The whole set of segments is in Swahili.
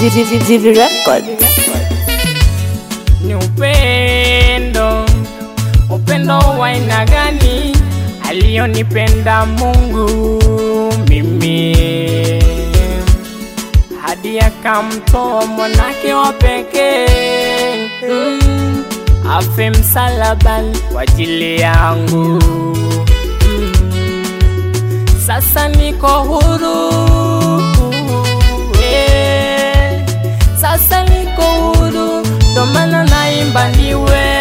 Zivi Records. ni upendo, upendo wa aina gani alionipenda Mungu mimi hadi akamtoa mwanake wa pekee mm, afe msalabani kwa ajili yangu mm, sasa niko huru eh, sasa niko huru, ndo maana naimba niwe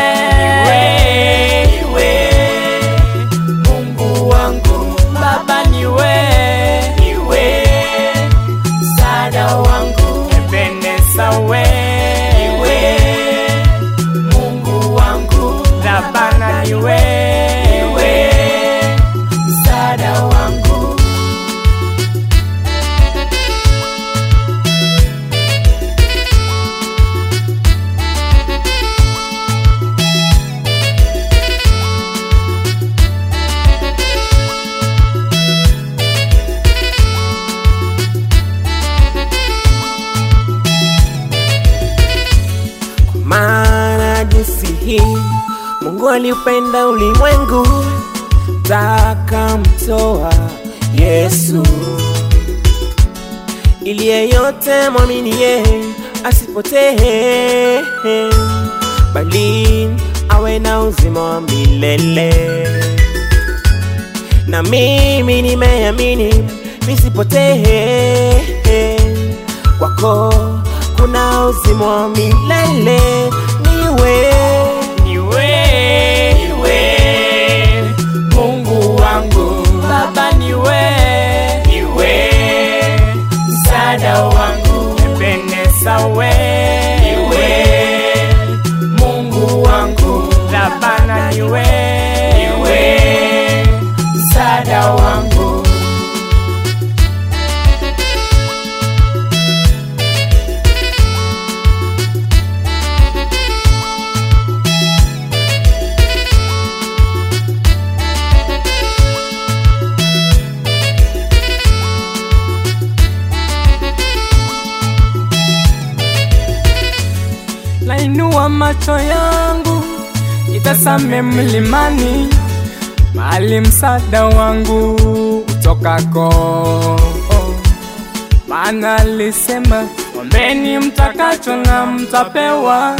niwe Mungu wangu Baba niwe niwe msaada wangu Ebeneza we niwe Mungu wangu Rabana niwe niwe msaada wangu maana jinsi hii Mungu aliupenda ulimwengu takamtoa Yesu ili yeyote mwamini yeye asipotee bali awe na uzima wa milele. Na mimi nimeamini nisipotee, kwako kuna uzima wa milele. Niwe niwe niwe Mungu wangu Baba niwe niwe msaada wangu Ebeneza we niwe Mungu wangu Rabana niwe niwe msaada wangu nainua macho yangu itazame mlimani, mahali msaada wangu utokako. Maana alisema, ombeni mtakacho na mtapewa,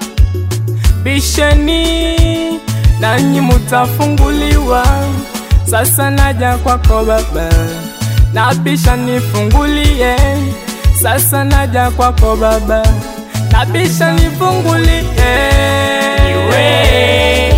bisheni nanyi mutafunguliwa. Sasa naja kwako Baba, nabisha nifungulie. Sasa naja kwako Baba, nabisha nifungulie. Niwe